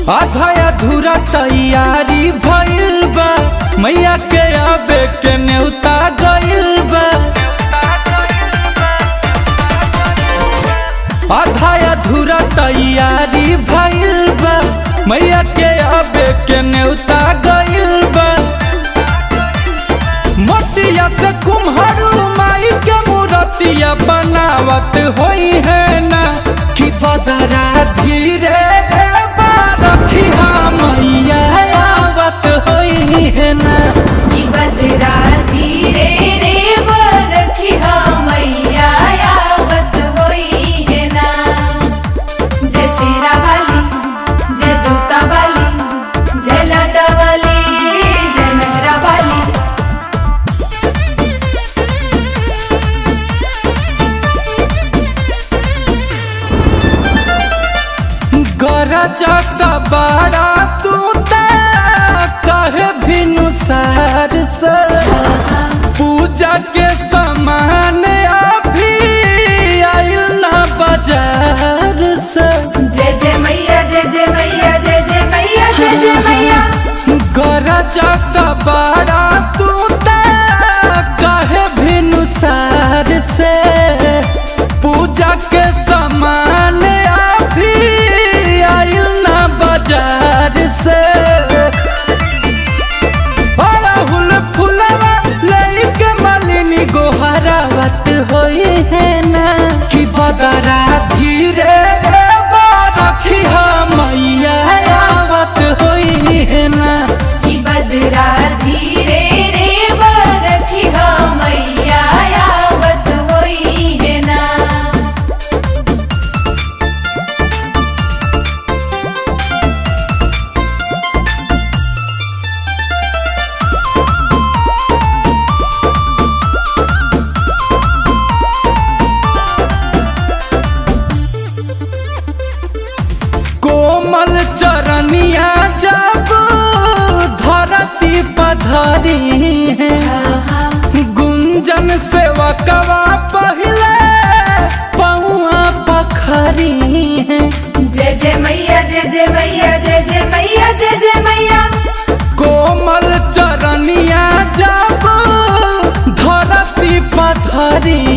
आधा अधूरा तैयारी भइल बा मैया के आबे के न्योता गइल बा आधा अधूरा तैयारी भइल बा मैया के आबे के न्योता गइल बा मोतिया से कुम्हरू माई के मूर्तिया बनावत होई है ना कि बदरा धीरे रे बारखी मैया आवत होई है ना कि बदरा धीरे रे बरखिया मैया आवत होई है ना जय सिरा वाली जय जूता वाली जय लाटा वाली जय मेहरा वाली गरजत बाड़ा तू ते कहे भिनु सार से पूजा के सामान अभी आइल ना बाजार से जय जय मैया जय जय मैया जय जय मैया जय जय मैया गरजत बाड़ा तू ते कहे भिनु सार से पूजा के सामान अभी आइल ना बाजार से अड़हुल फुलवा लइके मालिनी गोहरावत होई है ना कि बदरा धीरे रे बारखी मैया आवत होई है ना कि बदरा धीरे रे बरखिया मैया आवत होई है ना कोमल चरनिया जब धरती पधरी है गुंजन सेवकवा पहले पौआ पखरी है जय जय मैया जय जय मैया जय जय मैया जय जय मैया कोमल चरनिया जब धरती पधरी